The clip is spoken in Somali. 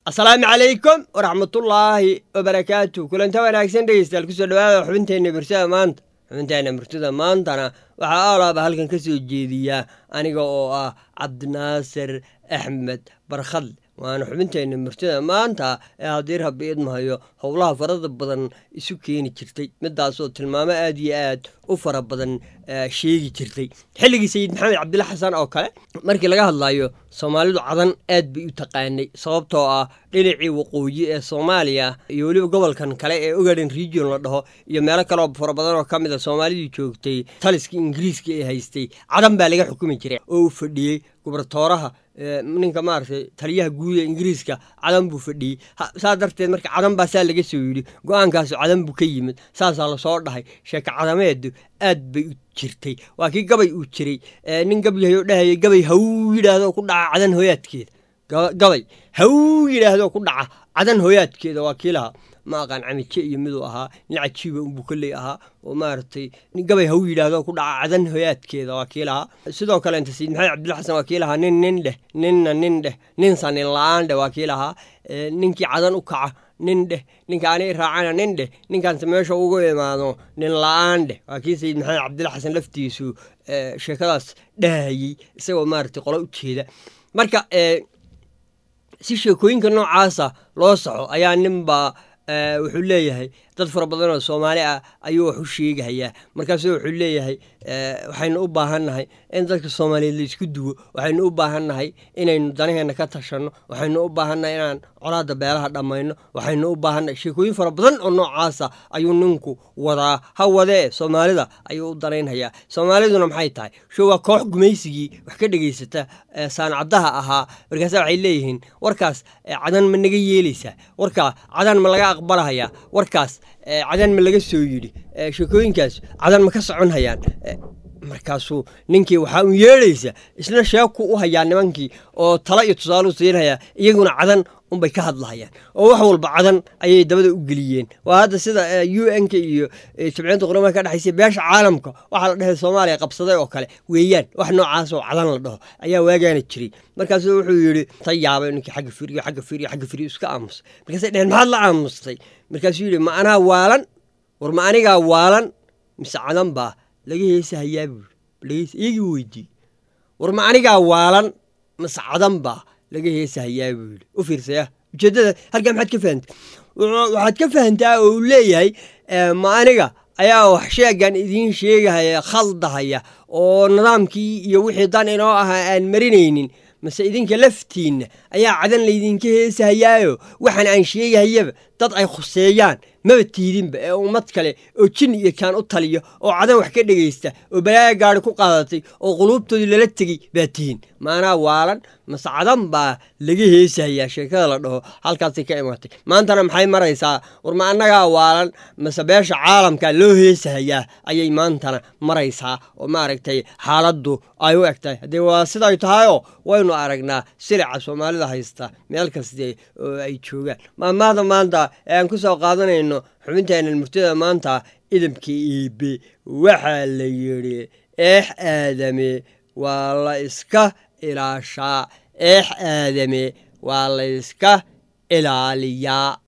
asalaamu calaykum waraxmatullaahi wabarakaatu kulanta wanaagsan dhegeystayaal kusoo dhawaada xubinteenna murtida maanta xubinteenna murtida maantana waxaa aalaaba halkan ka soo jeediyaa aniga oo ah cabdinaasir axmed barkhadle waana xubinteenna murtida maanta ee haddii rabbi idmahayo howlaha farada badan isu keeni jirtay midaasoo tilmaamo aad iyo aad u fara badan sheegi jirtay xilligii sayid maxamed cabdilla xasan oo kale markii laga hadlayo soomaalidu cadan aad bay u taqaanay sababtoo ah dhinacii waqooyi ee soomaaliya iyo weliba gobolkan kale ee ogaden region la dhaho iyo meelo kaleo fara badan oo ka mid a soomaalidii joogtay taliskii ingiriiska ee haystay cadan baa laga xukumi jiray oo u fadhiyey gubernatooraha ninka maaragtay taliyaha guud ee ingiriiska cadan buu fadhiyey saa darteed marka cadan baa saa laga soo yidhi go-aankaasu cadan buu ka yimid saasaa lasoo dhahay sheeko cadameedu aad bay u jirtay waa kii gabay uu jiray nin gabyahayoo dhahayay gabay haw yidhaahdo ku dhaca cadan hooyaadkeeda gabay haw yidhaahdo ku dhaca cadan hooyaadkeeda waa kii lahaa ma aqaan camije iyo miduu ahaa nin cajiiba unbuu kolley ahaa oo maaragtay gabay haw yidhaahdo ku dhaca cadan hoyaadkeeda waa kii lahaa sidoo kale inta sayid maxamed cabdilla xasan waa kii lahaa nin nin dheh ninna nin dheh ninsa nin la-aan dheh waa kii lahaa ninkii cadan u kaca nin dheh ninka ani raacana nin dheh ninkaanse meesha ugu imaado nin la-aan dheh waa kii sayid maxamed cabdilla xasan laftiisu sheekadaas dhahayey isagoo maaragtay qolo u jeeda marka si sheekooyinka noocaasa loo saxo ayaa ninbaa wuxuu leeyahay dad fara badan oo soomaali ah ayuu wax u sheegahayaa markaasu wuxuu leeyahay waxaynu u baahannahay in dadka soomaaliyeed laisku duwo waxaynu u baahannahay inaynu danaheenna ka tashanno waxaynu u baahannahay inaan colaadda beelaha dhammayno waxaynu u baahannahay sheekooyin fara badan oo noocaasa ayuu ninku wadaa ha wadee soomaalida ayuu u danaynhayaa soomaaliduna maxay tahay sho waa koox gumaysigii wax ka dhegaysata saancaddaha ahaa markaasa waxay leeyihiin warkaas cadan ma naga yeelaysaa warkaa cadan ma laga aqbalahayaa warkaas cadan ma laga soo yidhi sheekooyinkaas cadan ma ka socon hayaan markaasuu ninkii waxaa u yeedhaysa isna sheeku u hayaa nimankii oo talo iyo tusaaleu siinhayaa iyaguna cadan unbay ka hadlahayaan oo wax walba cadan ayay dabada u geliyeen waa hadda sida u n-ka iyo jabciyadda quramaha ka dhexaysa beesha caalamka waxaa la dhahay soomaaliya qabsaday oo kale weeyaan wax noocaasoo cadan la dhaho ayaa waagaana jiray markaasuu wuxuu yidhi ta yaabay ninkii xagga firiyo xagga firiyo xagga firiyo iska aamusay markaasay dheheen maxaad la aamustay markaasuu yidhi ma anaa waalan war ma anigaa waalan mise cadan baa laga heesahayaa buuri iyagii weydiiyey war ma anigaa waalan mise cadan baa laga heesahayaa buu yidhi u fiirsaya ujeeddada halkaa maxaad ka fahantay waxaad ka fahantaa oo uu leeyahay ma aniga ayaa wax sheegan idiin sheegahaya khaldahaya oo nidaamkii iyo wixii dan inoo ahaa aan marinaynin mase idinka laftiinna ayaa cadan laydinka heesahayaayo waxaan aan sheegahayaba dad ay khuseeyaan maba tiidinba ee ummad kale oo jin iyo kaan u taliyo oo cadan wax ka dhegaysta oo balaaya gaari ku qaadatay oo quluubtoodii lala tegey baa tihin maanaa waalan mase cadan baa laga heesahayaa sheekada la dhaho halkaasay ka imaatay maantana maxay maraysaa war ma annagaa waalan mase beesha caalamka loo heesahayaa ayay maantana maraysaa oo maaragtay xaaladdu ay u eg tahay haddee waa siday tahayoo waynu aragnaa silica soomaalida haysta meel kaste oo ay joogaan maamaada maanta ee aan ku soo qaadanayno xubinteenan murtida maanta idamka iibe waxaa la yidhi eex aadame waa la iska ilaashaa eex aadame waa la iska ilaaliyaa